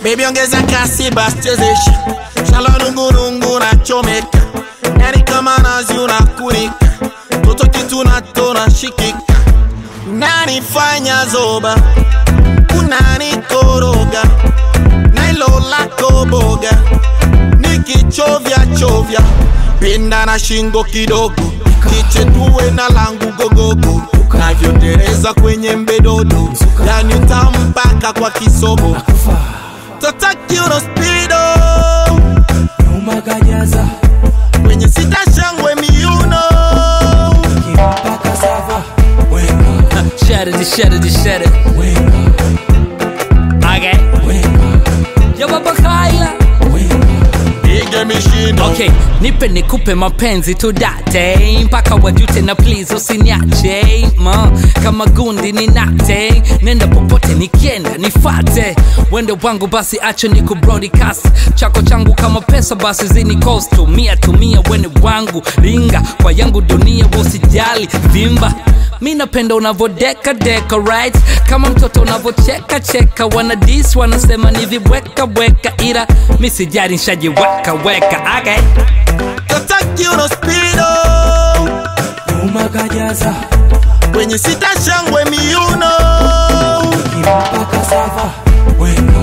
Baby ongeza kasi basi chezesha Shala nungunungu na chomeka Yani kama nazi unakunika Toto kitu natona shikika Unanifanya zoba Unanikoroga Nailo lako boga Nikichovya chovya Pinda na shingo kidogo Kichetuwe na langu gogogo Navyotereza kwenye mbedodo Yani utampaka kwa kisogo Totakiro speedo nyuma kajaza Kwenye sita shangwe miuno kimpaka sava weka Shut it, shut it, shut it. weka Okay. weka Yo baba Kaila. weka Ige mishindo Okay, nipe nikupe mapenzi tu date mpaka wajute na please usiniache ma kama gundi ni nate nenda popote nikienda nifate wende wangu basi acho ni kubroadcast chako changu kama pesa basi zini cost tumia tumia wene wangu ringa kwa yangu dunia usijali vimba mi napenda unavodeka deka right kama mtoto unavocheka cheka wana dis wanasema ni vibweka weka ila mi sijari nshajiweka weka okay. Totakiro speedo nyuma kajaza Kwenye sita shangwe miuno kimpaka sava weka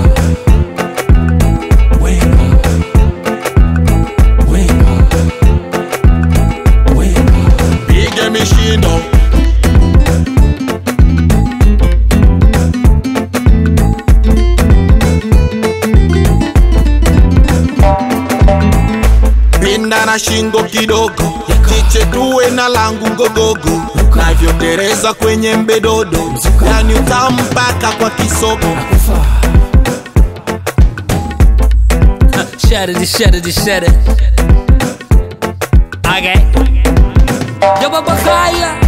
weka weka weka Ige mishindo Pinda na shingo kidogo Chichetuwe na langu ngogogo Navyotereza kwenye mbedodo Yani utampaka kwa kisogo kufa Shut it, shut it, shut it. Okay. Yo, Baba Kaya.